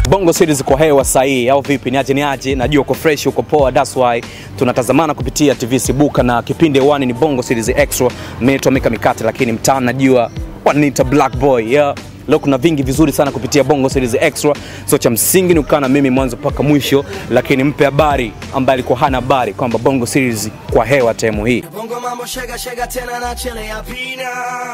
Bongo Series kwa hewa sahihi au vipi? Niaje niaje, najua uko fresh, uko poa, that's why tunatazamana kupitia TV Sibuka na kipindi hewani ni Bongo Series Extra. Mimi naitwa Mika Mikate, lakini mtaani najua wananiita Black Boy yeah. Leo kuna vingi vizuri sana kupitia Bongo Series Extra, so cha msingi ni kukaa na mimi mwanzo mpaka mwisho, lakini mpe habari ambaye alikuwa hana habari kwamba Bongo Series kwa hewa temu hii Bongo mambo shega shega tena na chele ya pina.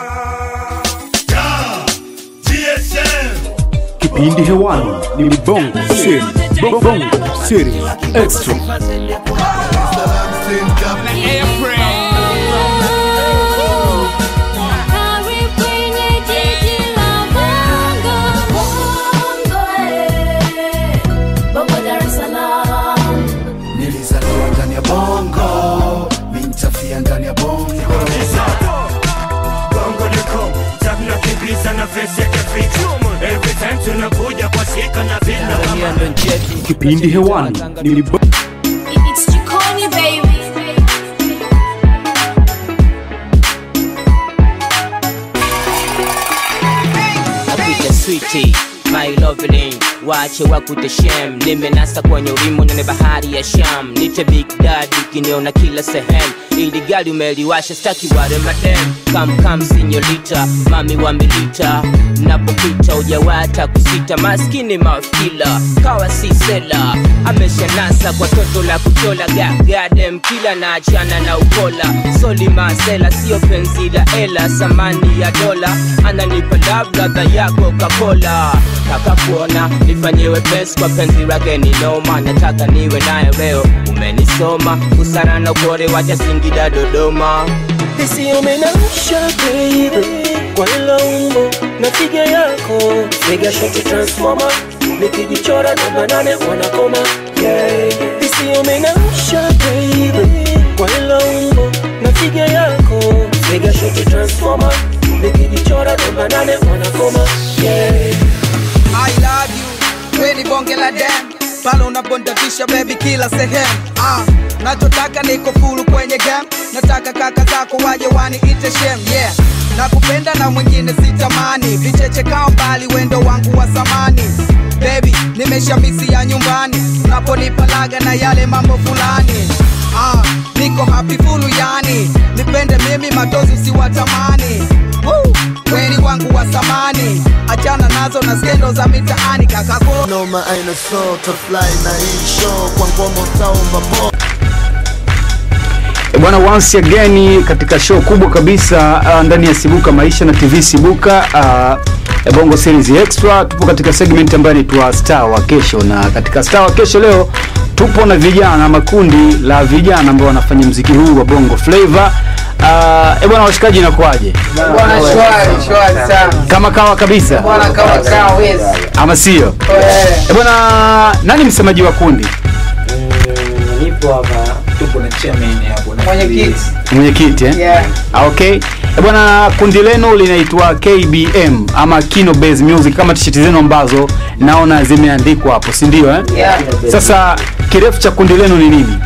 Kipindi hewani ni Bongo Series. Bongo Series Extra. Hari kwenye jiji la Bongo. Bongo, eh. Bongo Dar es Salaam. Nilizaliwa ndani ya bongo, mi nitafia ndani ya bongo. bongo liko tunakimbiza na vesi ya kificho every time tunakuja kwa sika na vina Kipindi hewani ni Bongo It's Jikoni, baby. Nakuita sweetie my lovely wache wakute shem nimenasa kwenye urimo nene bahari ya sham nite big daddy kiniona kila sehemu ili gari umeliwasha staki wale madem kam kam sinyorita mami wa milita napopita ujawata kusita maskini mafkila kawa si sela ameshanasa kwa toto la kuchola gagadem kila na achana na ukola soli masela sio penzi la ela samani ya dola ananipa love ladha ya coca-cola taka kuona nifanyiwe pesi kwa penzi lake ni noma nataka niwe naye leo umenisoma usana na ukore wacha singida dodoma isiyomenamsha baby kwa hilo umbo na figa yako figa shoti transforma nikijichora namba nane wanakoma yeah. isiyomenamsha baby kwa hilo umbo na figa yako figa shoti transforma nikijichora namba nane wanakoma yeah. I love you, we ni bonge la dem pale unabondafisha baby kila sehemu ah, nachotaka niko fulu kwenye game nataka kaka zako waje waniite shem yeah nakupenda na mwingine sitamani vicheche kao mbali wendo wangu wa zamani baby nimeshamisi ya nyumbani unaponipa laga na yale mambo fulani ah, niko happy fulu yani nipende mimi matozi usiwatamani Woo! weni wangu wa zamani achana nazo na skendo za mitaani kakako Noma aina so to fly na hii show kwa ngoma utaomba po. E bwana, once again katika show kubwa kabisa uh, ndani ya Sibuka Maisha na TV Sibuka uh, Bongo Series Extra. Tupo katika segment ambayo inaitwa Star wa Kesho, na katika Star wa Kesho leo tupo na vijana ama kundi la vijana ambao wanafanya mziki huu wa Bongo Flavor. Uh, e bwana, washikaji inakuwaje? Bwana shwari shwari sana. Kama kawa kabisa Bwana kama kaa wezi. ama sio? Eh, E bwana, nani msemaji wa kundi? nipo hapa Mwenyekiti. Mwenyekiti eh? Yeah. Ah, Okay. Eh, Bwana, kundi lenu linaitwa KBM ama Kino Base Music kama t-shirt zenu ambazo naona zimeandikwa hapo, si ndio eh? Yeah. Sasa kirefu cha kundi lenu ni nini?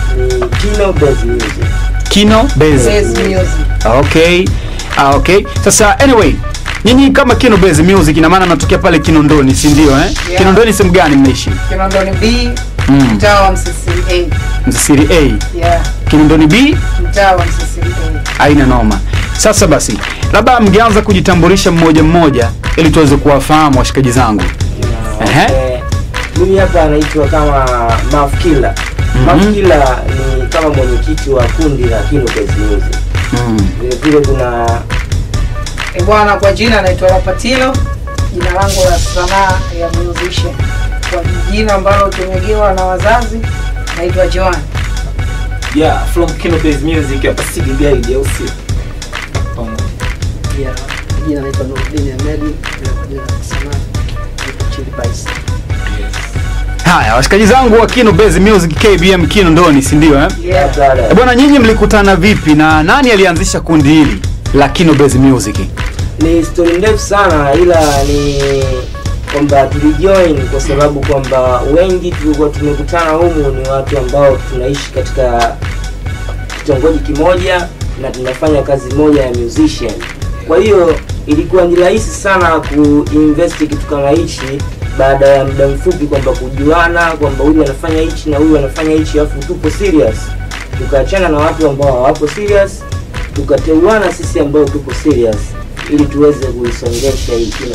Kino Base. Base music. Ah, Okay. Ah, okay. Sasa anyway, nyinyi kama Kino Base Music ina maana mnatokea pale Kinondoni, si ndio eh? Yeah. Kinondoni sehemu gani mnaishi? Kinondoni B, Mm. mtaa wa Msisiri A. Msisiri A. Yeah. Kinondoni B Mtaa wa Msisiri A. haina noma. Sasa basi, labda mngeanza kujitambulisha mmoja mmoja ili tuweze kuwafahamu washikaji zangu. Ehe. mimi hapa anaitwa kama mafkila mafkila ni kama mwenyekiti wa kundi la kino Base music Mm. vile vile kuna E bwana, kwa jina naitwa Rapatilo, jina langu la sanaa ya musician. Kwa jina ambalo tumegewa na wazazi naitwa Joan. Yeah, from Kino Base Music hapa Sidi Guide au sio? Yeah, jina naitwa Nurdin Ahmedi, na kwa jina la sanaa naitwa Chili Pice. Haya, washikaji zangu wa Kino Base Music KBM Kino Ndoni, si ndio eh? Yeah. Eh, Bwana nyinyi mlikutana vipi na nani alianzisha kundi hili la Kino Base Music? ni stori ndefu sana ila ni kwamba tulijoin kwa sababu kwamba wengi tulikuwa tumekutana humu ni watu ambao tunaishi katika kitongoji kimoja na tunafanya kazi moja ya musician kwa hiyo ilikuwa ni rahisi sana kuinvest kitu kama hichi baada ya muda mfupi kwamba kujuana kwamba huyu anafanya hichi na huyu anafanya hichi alafu tupo serious tukaachana na watu ambao hawapo serious tukateuana sisi ambao tupo serious ili tuweze kuisongesha hii kila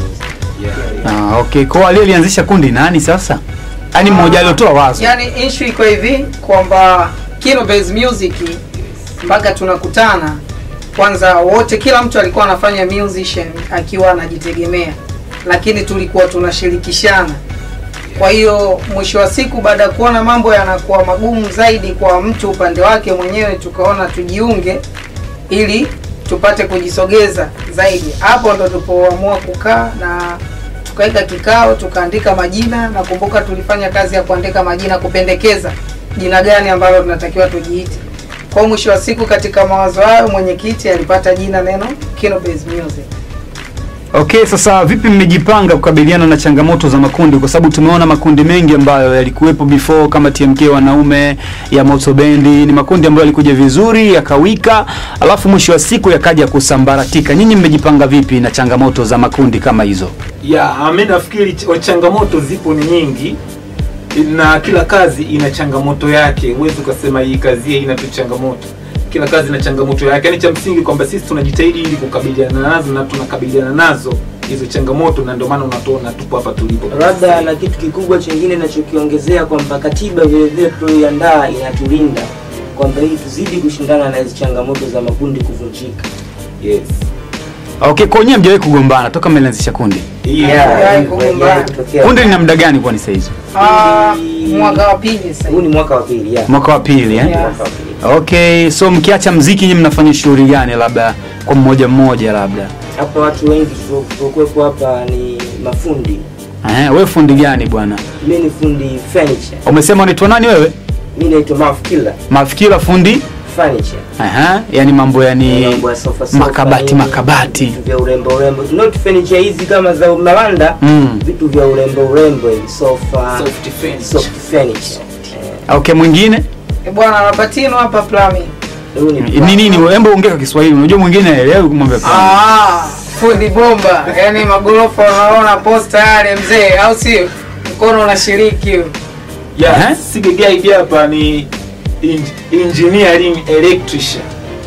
Ah, okay. Kwa wale alianzisha kundi nani sasa? Yaani mmoja aliotoa wazo. yani issue iko hivi kwamba Kino Base Music mpaka tunakutana kwanza wote kila mtu alikuwa anafanya musician akiwa anajitegemea lakini tulikuwa tunashirikishana kwa hiyo mwisho wa siku baada ya kuona mambo yanakuwa magumu zaidi kwa mtu upande wake mwenyewe tukaona tujiunge ili tupate kujisogeza zaidi hapo ndo tulipoamua kukaa na tukaweka kikao tukaandika majina nakumbuka tulifanya kazi ya kuandika majina kupendekeza jina gani ambalo tunatakiwa tujiite kwa mwisho wa siku katika mawazo hayo mwenyekiti alipata jina neno Kino Base Music Okay, sasa vipi mmejipanga kukabiliana na changamoto za makundi? Kwa sababu tumeona makundi mengi ambayo yalikuwepo before kama TMK wanaume ya Moto Bendi, ni makundi ambayo yalikuja vizuri yakawika, alafu mwisho wa siku yakaja kusambaratika. Nyinyi mmejipanga vipi na changamoto za makundi kama hizo? ya mi nafikiri ch- changamoto zipo ni nyingi na kila kazi ina changamoto yake huwezi ukasema hii kazi hii ina tu changamoto kila kazi ina changamoto yake yani cha msingi kwamba sisi tunajitahidi ili kukabiliana nazo na tunakabiliana nazo hizo changamoto na ndio maana unatuona tupo hapa tulipo labda na kitu kikubwa chengine nachokiongezea kwamba katiba vile vile tulioiandaa inatulinda kwamba ili tuzidi kushindana na hizi changamoto za makundi kuvunjika yes Okay, kwa nyinyi hamjawahi kugombana toka mmeanzisha kundi? Hajawahi kugombana. Kundi lina muda gani kwani sasa hizo? Ah, mwaka wa pili sasa huu ni mwaka wa pili yeah. Mwaka wa pili eh? Yeah. Okay, so mkiacha mziki nyinyi mnafanya shughuli gani labda kwa mmoja mmoja labda? hapa watu wengi tuliokuwepo hapa ni mafundi Eh, wewe fundi gani bwana? mi ni fundi furniture Umesema unaitwa nani wewe? mi naitwa mafkila Mafikira fundi? furniture Aha, yani mambo yani Mambo ya sofa sofa, makabati nini, makabati. vitu vya urembo urembo not furniture hizi kama za malanda Mm. vitu vya urembo urembo hivi sofa Soft furniture. soft furniture Okay, mwingine Eh, bwana Lapatino hapa plumbing Huu ni ni nini? Hebu ongea kwa Kiswahili. Unajua mwingine haelewi kumwambia fulani. Ah, fundi bomba yani magorofa unaona posta yale mzee au sio mkono unashiriki hiyo. yeah, Eh? sige guide hapa ni in, engineering electrician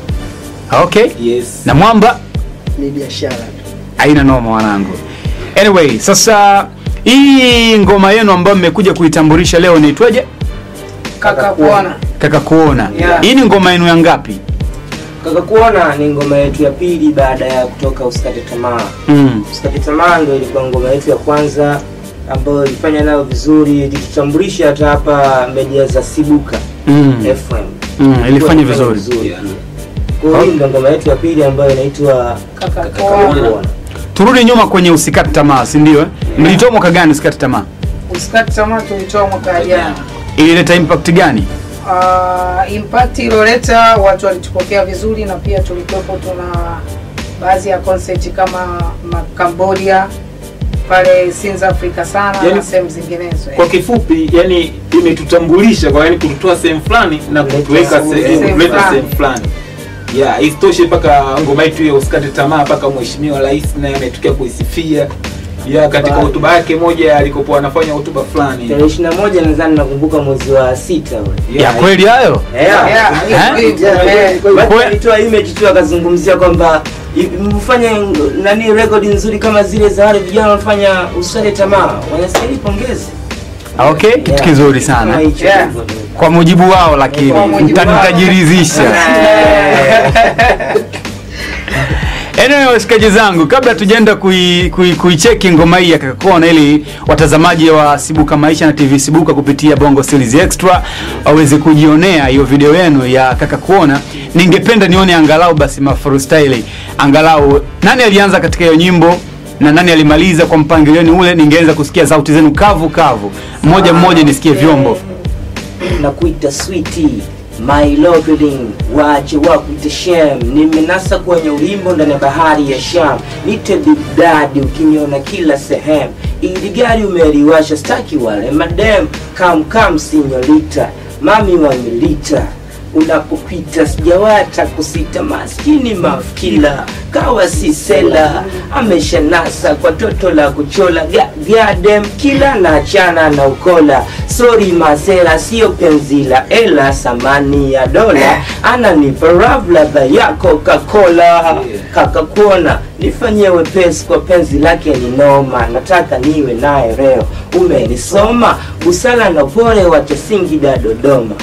Okay. yes Na mwamba ni biashara tu. haina noma wanangu. Anyway, sasa hii ngoma yenu ambayo mmekuja kuitambulisha leo inaitwaje? kaka kuona Kaka kuona. Yeah. Hii ni ngoma yenu ya ngapi? kaka kuona ni ngoma yetu ya pili baada ya kutoka usikate tamaa Mm. usikate tamaa ndo ilikuwa ngoma yetu ya kwanza ambayo ilifanya nayo vizuri ilitutambulisha hata hapa media za sibuka Mm. fm Mm, ilifanya Ilikuwa vizuri. pia. kwa hiyo hii ndo ngoma yetu ya pili ambayo inaitwa kaka Kaka kuona Kuona. Turudi nyuma kwenye usikate tamaa, si ndio? eh? Mlitoa mwaka gani usikate tamaa? usikati tamaa tulitoa mwaka jana Ilileta impact gani? uh, impact iloleta watu walitupokea vizuri na pia tulikuwepo tuna baadhi ya concert kama ma- Cambodia pale South Africa sana Yani- na sehemu zinginezo kwa kifupi yani imetutambulisha kwa yani kututoa sehemu fulani na kutuweka Sehemu sehemu kuleta fulani. sehemu fulani yeah isitoshe mpaka ngoma yetu ya usikate tamaa mpaka mheshimiwa rais naye ametokea kuisifia ya katika Ba- hotuba yake moja alikokuwa anafanya hotuba fulani tarehe ishirini na moja nadhani nakumbuka mwezi wa sita ule. Ya kweli hayo? Yeah. Yeah, Eh? hivyo, Yeah, eh. watu Kwe- walitoa image tu akazungumzia kwamba i- mfanye nani rekodi nzuri kama zile za wale vijana wanafanya usale tamaa wanastahili pongezi Okay, kitu Yeah. kizuri Kama sana. hicho Yeah. hivyo. Kwa mujibu wao lakini Kwa mujibu wao. mtanitajirizisha. Anyway, washikaji zangu, kabla tujaenda kuicheki kui, kuicheki ngoma hii ya Kakakona ili watazamaji wa Sibuka Maisha na TV Sibuka kupitia Bongo Series Extra waweze kujionea hiyo video yenu ya Kaka Kuona, ningependa nione angalau basi mafreestyle, angalau nani alianza katika hiyo nyimbo na nani alimaliza kwa mpangilioni ule, ningeweza kusikia sauti zenu kavu kavu, mmoja mmoja nisikie vyombo. na kuita switi my loving wache wakuite shem nimenasa kwenye ulimbo ndani ya bahari ya sham nite big daddy ukiniona kila sehemu ili gari umeliwasha staki wale madem kam kam sinyorita mami wa milita unapopita sijawata kusita maskini mafkila kawa sisela ameshanasa kwa toto la kuchola Ga- gadem kila na chana na ukola sori masela sio penzila ela samani ya dola ananipa rav ladha ya coca-cola kakakuona nifanyie wepesi kwa penzi lake ni noma nataka niwe naye leo umenisoma busala na upole wacha singida dodoma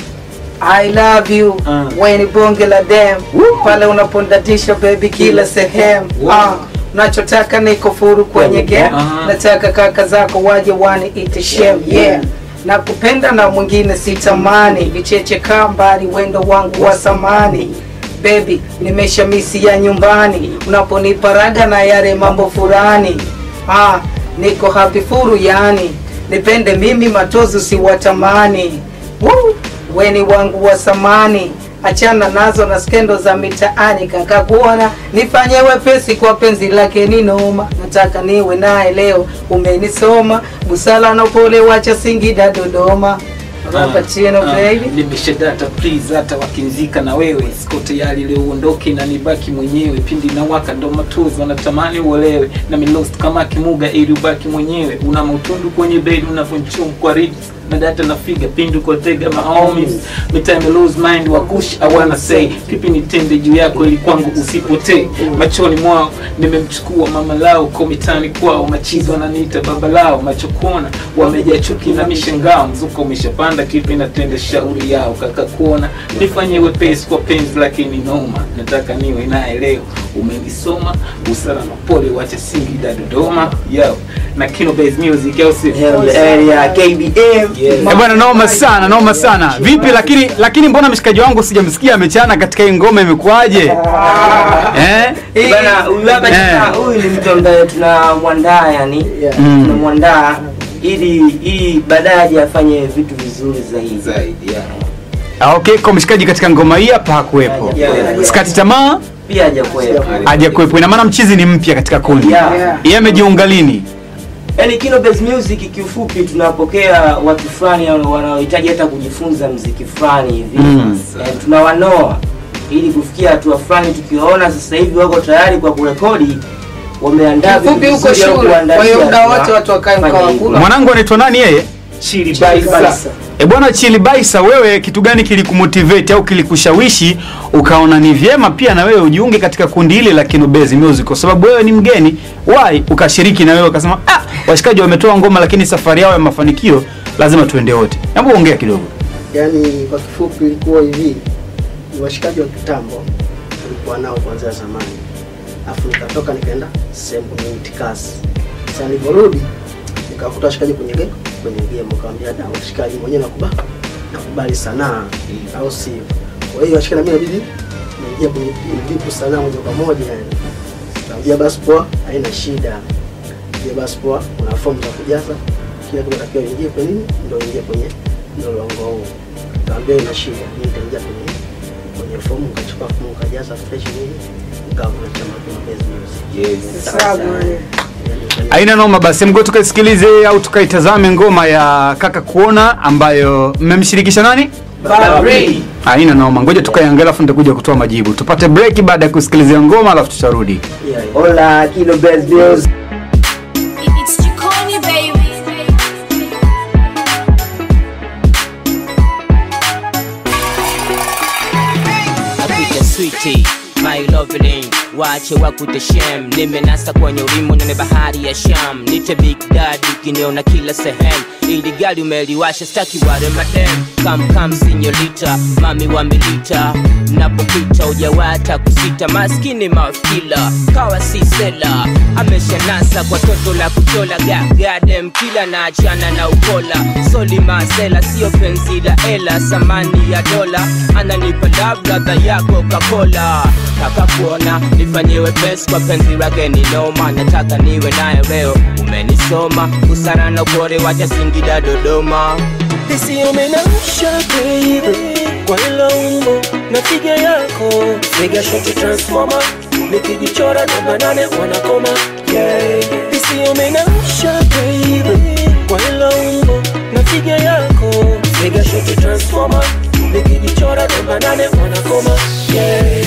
I love you weni bonge la dem pale unapondatisha baby kila sehemu Ah, unachotaka niko furu kwenye game nataka kaka zako waje wani ite shem yeah na kupenda na mwingine sitamani vicheche kaa mbali wendo wangu wa samani bebi nimesha misi ya nyumbani unaponipa raga na yale mambo furani ah, niko happy furu yani nipende mimi matozi usiwatamani Woo! weni wangu wa samani achana nazo na skendo za mitaani kaka kuona nifanye wepesi kwa penzi lake ni noma nataka niwe naye leo umenisoma busala na upole wacha singida dodoma rapachino baby nimeshadata please hata wakinzika na wewe siko tayari leo uondoke na nibaki mwenyewe pindi na waka ndo matozi wanatamani uolewe na milost kama kimuga ili ubaki mwenyewe una mautundu kwenye bedi unavyonchum kwa ribs na data na figa pindu kwa tega mahomies mitime lose mind wakush I wanna say pipi nitende juu yako ili kwangu usipotee machoni mwao nimemchukua mama lao ko mitani kwao machizi wananiita baba lao macho kuona wamejaa chuki na mishangao mzuko umeshapanda kipi natende shauri yao kaka kuona nifanye wepesi kwa penzi lakini noma nataka niwe naye leo umenisoma busara na pole wacha singida dodoma yo na kino base music au si area KBM Eh, bwana noma sana noma sana vipi lakini lakini mbona mshikaji wangu sijamsikia amechana katika hii ngoma imekuwaje eh? bana huyu hapa Eh. tuna- huyu ni mtu ambaye tunamwandaa yani Mm. tunamwandaa ili ili baadaye aje afanye vitu vizuri zaidi zaidi Ah, okay kwa mshikaji katika ngoma hii hapa hakuwepo Yeah. sikati tamaa pia hajakuwepo hajakuwepo ina maana mchizi ni mpya katika kundi Yeah. Yeah. yeye amejiunga lini yani Kino Base Music kiufupi tunapokea watu fulani wanaohitaji hata kujifunza mziki fulani hivi Mm. eh, tunawanoa ili kufikia hatua fulani tukiwaona sasa hivi wako tayari kwa kurekodi wameandaa vitu Kifupi huko vizuri au shule, kuandalia kwa hiyo muda tuna- wote watu wakae fanya mkawa hivyo. kula. mwanangu anaitwa nani yeye Chili Baisa. E bwana Chili Baisa, wewe kitu gani kilikumotivate au kilikushawishi ukaona ni vyema pia na wewe ujiunge katika kundi hili la Kinobezi Music, kwa sababu wewe ni mgeni why ukashiriki na wewe ukasema, ah, washikaji wametoa ngoma, lakini safari yao ya mafanikio lazima tuende wote. Hebu ongea kidogo. Yaani kwa kifupi ilikuwa hivi, ni washikaji wa kitambo tulikuwa nao kuanzia zamani, alafu nikatoka nikaenda sehemu kwenye itikasi. Sasa niliporudi nikakuta washikaji kwenye game kwenye game, nikamwambia da, washikaji mwenyewe nakubali nakubali sanaa, au sio? Kwa hiyo washikaji na mimi inabidi naingia kwenye vipu sanaa moja kwa moja yani. Nikamwambia basi poa, haina shida. Nikamwambia basi poa, kuna fomu za kujaza kila kitu natakiwa ingie kwenye nini, ndio ingie kwenye mlolongo huu. Nikamwambia ina shida, mimi nitaingia kwenye kwenye fomu, nikachukua fomu, nikajaza fresh nini, nikavuna chama kwa Base Music. Haina noma, basi mgo tukaisikilize au tukaitazame ngoma ya Kaka Kuona ambayo mmemshirikisha nani? Babri. Haina noma, ngoja tukaiangalia alafu nitakuja kutoa majibu. Tupate break baada ya kusikilizia ngoma alafu tutarudi. Hola, Kino Base Music. It's Jikoni, baby. Apita sweetie my lovely wache wakute shem nimenasa kwenye ulimo nyone bahari ya sham nite big daddy kiniona kila sehemu ili gari umeliwasha staki wale madem kam kam sinyorita mami wa milita napopita ujawata kusita maskini mafkila kawa si sela ameshanasa kwa toto la kuchola gagadem kila na achana na ukola soli masela sio penzi la ela samani ya dola ananipa love ladha ya coca-cola taka kuona nifanyiwe pesi kwa penzi lake ni noma nataka niwe naye leo umenisoma usana na ukore wacha singida dodoma isiyomenamsha baby kwa hilo umbo na figa yako figa shoti transformer nikijichora namba nane wanakoma yeah. isiyomenamsha baby kwa hilo umbo na figa yako figa shoti transformer nikijichora namba namba nane wanakoma yeah.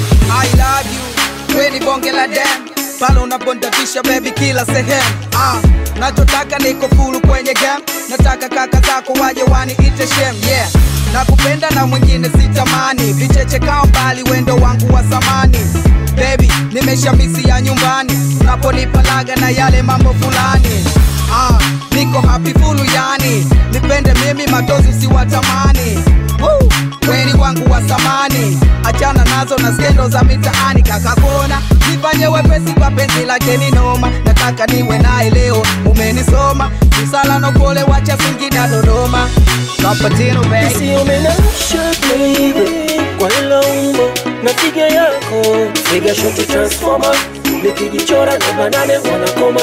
I love you, we ni bonge la dem pale unapondafisha baby kila sehemu ah, nachotaka niko fulu kwenye game nataka kaka zako waje waniite shem yeah nakupenda na mwingine sitamani vicheche kao mbali wendo wangu wa zamani baby nimesha misi ya nyumbani unaponipa laga na yale mambo fulani ah, niko happy fulu yani nipende mimi matozi usiwatamani Woo! weni wangu wa samani achana nazo na skendo za mitaani kakakona nifanye wepesi kwa penzi lake ni noma nataka niwe naye leo umenisoma usala na upole wacha singida dodoma kapatino baby Isiyomenasha baby kwa hilo umbo na figa yako figa shoti transformer nikijichora namba nane wanakoma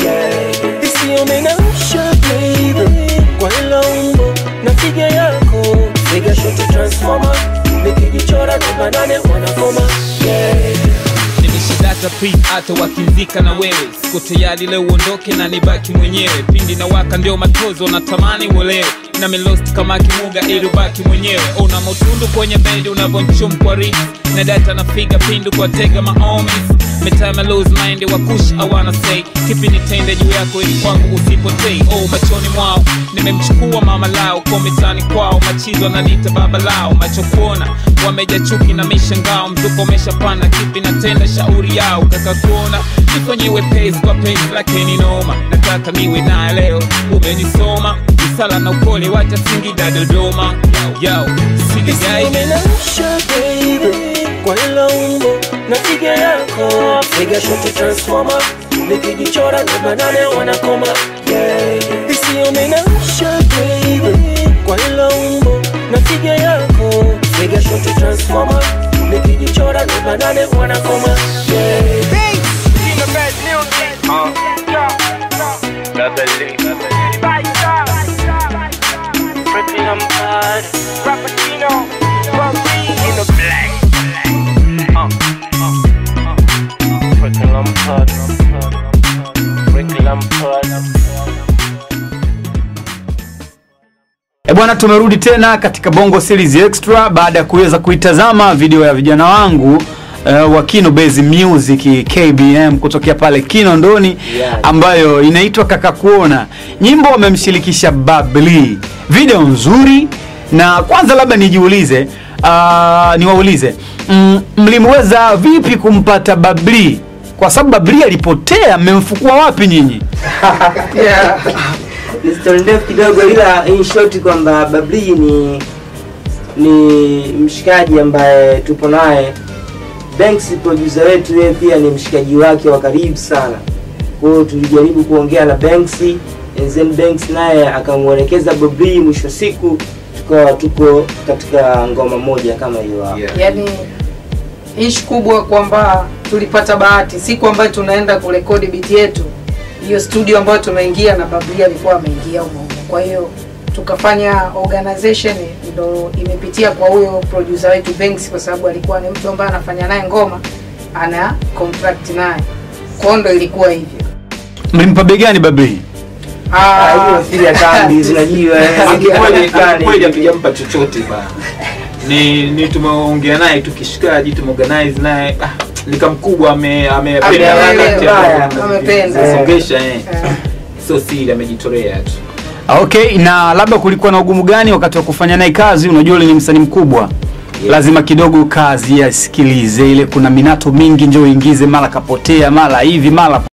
yeah. Isiyomenasha baby kwa hilo umbo na figa yako figa shoti transformer nikijichora namba nane wanakoma yeah. nimeshidata pi hata wakimzika na wewe siko tayari leo uondoke na nibaki mwenyewe pindi na waka ndio matozo natamani uelewe na melost kama kimuga ili ubaki mwenyewe una motundu kwenye bedi unavyonchumkwa ris na data na figa pindu kwa tega maomis metime lose mind wa kush I wanna say kipi nitende juu yako ili kwangu usipotei oh machoni mwao nimemchukua mama lao kwa mitani kwao machizo nanita baba lao macho kuona wameja chuki na mishangao mzuko umeshapanda kipi natenda shauri yao kaka kuona nifanye wepesi kwa penzi lakini noma nataka niwe naye leo umenisoma isala na upole wacha singida dodoma yao sigigai Isiyomenasha baby kwa hilo umbo na figa yako figa shoti transformer nikijichora namba nane wanakoma yeah. Isiyomenasha baby kwa hilo umbo na figa yako figa shoti transformer nikijichora namba nane wanakoma yeah. E bwana, tumerudi tena katika Bongo Series Extra baada ya kuweza kuitazama video ya vijana wangu uh, wa Kino Base Music KBM kutokea pale Kinondoni Yeah. ambayo inaitwa Kaka Kuona. Nyimbo wamemshirikisha Babli, video nzuri. Na kwanza labda nijiulize, uh, niwaulize mm, mlimweza vipi kumpata Babli? Kwa sababu Babli alipotea, mmemfukua wapi nyinyi? yeah. ni story ndefu kidogo ila in short kwamba babli ni ni mshikaji ambaye tupo naye banks producer wetu yeye pia ni mshikaji wake wa karibu sana kwa hiyo tulijaribu kuongea na banks and then banks naye akamwelekeza babli mwisho wa siku tukawa tuko katika ngoma moja kama hiyo hapo yani ishi kubwa kwamba tulipata bahati siku ambayo tunaenda kurekodi biti yetu hiyo studio ambayo tumeingia na bablia alikuwa ameingia humo humo. kwa hiyo tukafanya organization ndo imepitia kwa huyo producer wetu Banks kwa sababu alikuwa ni mtu ambaye anafanya naye ngoma ana contract naye kwa hiyo ndo ilikuwa hivyo Mlimpa bei gani Babli? Ah, hiyo fili ya kambi zinajua Akikweli akikweli hatujampa chochote bana. Ni ni tumeongea naye tu kishikaji tumeorganize naye ah, nika mkubwa ame amependa Ameelewa, harakati ya- amependa. songesha eh. Sio siri amejitolea tu. Okay, na labda kulikuwa na ugumu gani wakati wa kufanya naye kazi? Unajua yule ni msanii mkubwa lazima kidogo kazi yasikilize ile, kuna minato mingi, njoo uingize, mara kapotea, mara hivi, mara